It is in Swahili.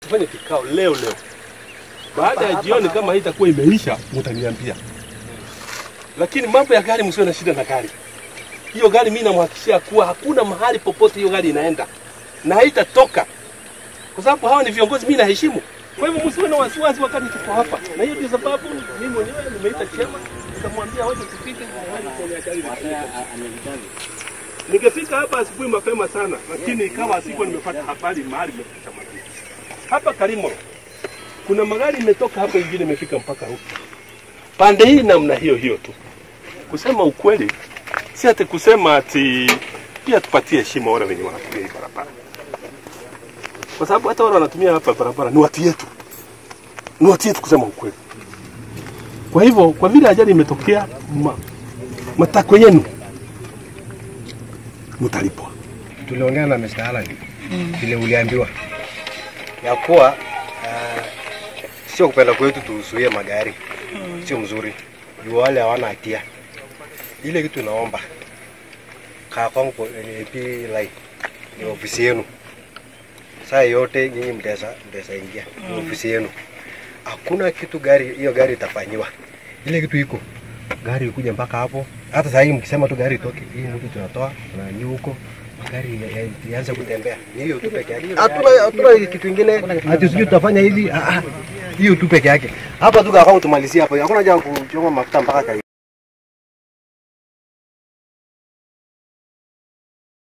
tufanye kikao leo leo. Baada ya jioni kama hii itakuwa imeisha, mtaniambia. Lakini mambo ya gari, msiwe na shida na gari. Hiyo gari mimi namhakikishia kuwa hakuna mahali popote hiyo gari inaenda na haitatoka, kwa sababu hawa ni viongozi mimi naheshimu. Kwa hivyo msiwe na wasiwasi wakati tuko hapa, na hiyo ndio sababu mimi mwenyewe nimeita chema, nikamwambia waje tupite kwenye ajali Ningefika hapa asubuhi mapema sana, lakini ikawa sikuwa nimepata habari mahali imefikisha magari. Hapa Karimo kuna magari imetoka hapa, ingine imefika mpaka huku pande hii, namna hiyo hiyo tu. Kusema ukweli, si ati kusema ati pia tupatie heshima wale wenye wanatumia hii barabara, kwa sababu hata wale wanatumia hapa barabara ni watu yetu, ni watu yetu kusema ukweli. Kwa hivyo, kwa vile ajali imetokea, ma, matakwa yenu mtalipwa. tuliongea na Mr. Alan vile uliambiwa ya kuwa uh, sio kupenda kwetu tuzuie magari, sio mzuri juu wale hawana hatia. Ile kitu naomba kaa kwangu kwa NAP line ni ofisi yenu, saa yote nyinyi mtaweza mtaweza ingia ni ofisi yenu. Hakuna kitu gari hiyo gari itafanyiwa, ile kitu iko gari ikuja mpaka hapo. Hata saa hii mkisema tu gari itoke, hii mtu tunatoa tunani huko magari ya- ya- yaanze kutembea. Ni hiyo tu peke yake. Hatuna hatuna kitu kingine. Ati sijui tutafanya hivi. Ah, ah. Hiyo tu peke yake. Hapa tu kakao tumalizie hapo. Hakuna haja ya kuchoma mafuta mpaka